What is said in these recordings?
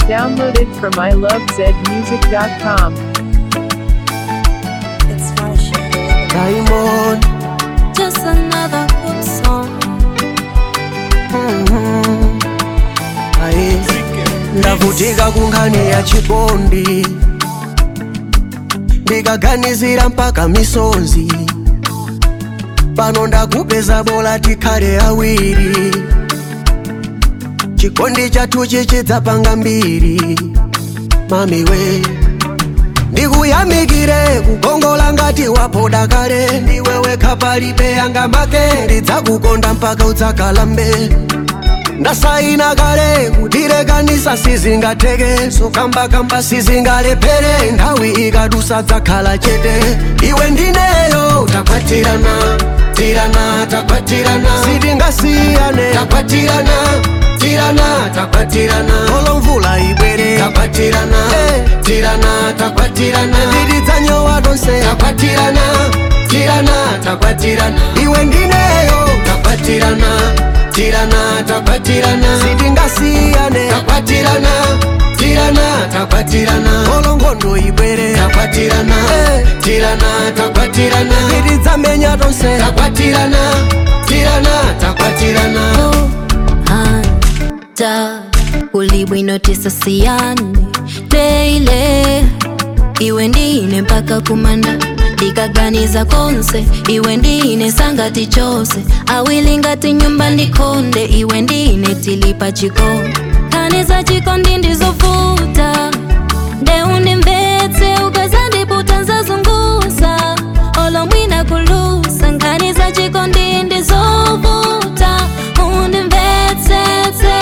Downloaded from ilovezmusic.com. It's Marsha. Diamond Just another good song. mhm. Aye. ndavutika kunkhani ya chikondi ndikaganizira mpaka misonzi pano ndakupeza bola tikhale awiri chikondi chathu chichidzapanga mbiri mamiwe ndikuyamikire kukongola ngati wapoda kale ndiwe wekha palibe yanga make ndidzakukonda mpaka udzakalambe ndasaina kale kutirekanisa sizingatheke sokambakamba sizingalephere nthawi ikadusa dzakhala chete iwe ndineyo takwatirana tirana takwatirana sitingasiyane takwatirana tirana takwatirana olo mvula ibwere takwatirana tirana takwatirana ndidzanyowa tonse takwatirana tirana takwatirana iwe ndineyo takwatirana tirana takwatirana sitingasiyane takwatirana tirana takwatirana olo nkhondo ibwere takwatirana tirana takwatirana tidzamenya tonse takwatirana tirana takwatirana hanta ulibwino tisasiyane teile iwe ndine mpaka kumanda ndikaganiza konse iwe ndine sangati chose awili ngati nyumba ndikonde iwe ndine tilipa chikondi kani za chikondi ndizovuta ndeundimvetse ukazandiputa nzazunguza olomwina kulusa nkani za chikondi ndizovuta undimvetsetse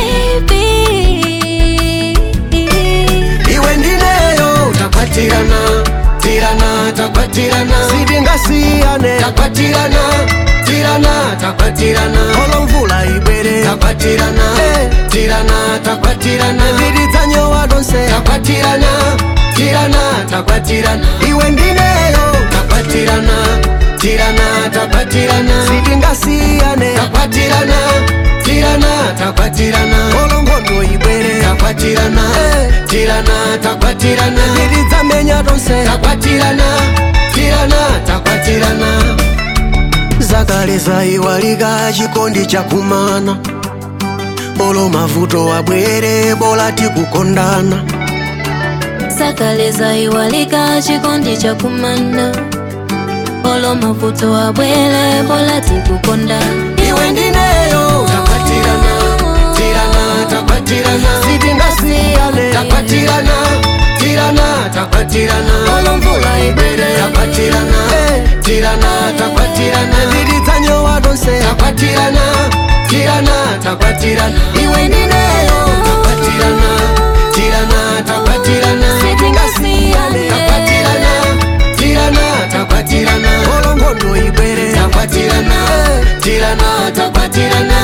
baby iwe ndineyo takwatirana tirana takwatirana sitingasiyane takwatirana tirana takwatirana olo mvula ibwere takwatirana tirana takwatirana tidzanyowa tonse takwatirana tirana takwatirana iwe ndineyo takwatirana tirana takwatirana sitingasiyane takwatirana tirana takwatirana olo nkhondo ibwere takwatirana tirana takwatirana tidzamenya tonse takwatirana tirana takwatirana zakale zaiwalika chikondi chakumana olo mavuto abwere bola tikukondana sakaleza iwalika chikondi cha kumana olo mavuto abwele bola tikukondana iwe ndineyo takwatirana tirana takwatirana sitingasiyane takwatirana tirana takwatirana olo mvula ibwere takwatirana tirana takwatirana tidzanyowa tonse takwatirana tirana takwatirana iwe ndineyo takwatirana tirana takwatirana sitingasiyane takwatirana tirana takwatirana olo nkhondo ibwere takwatirana tirana takwatirana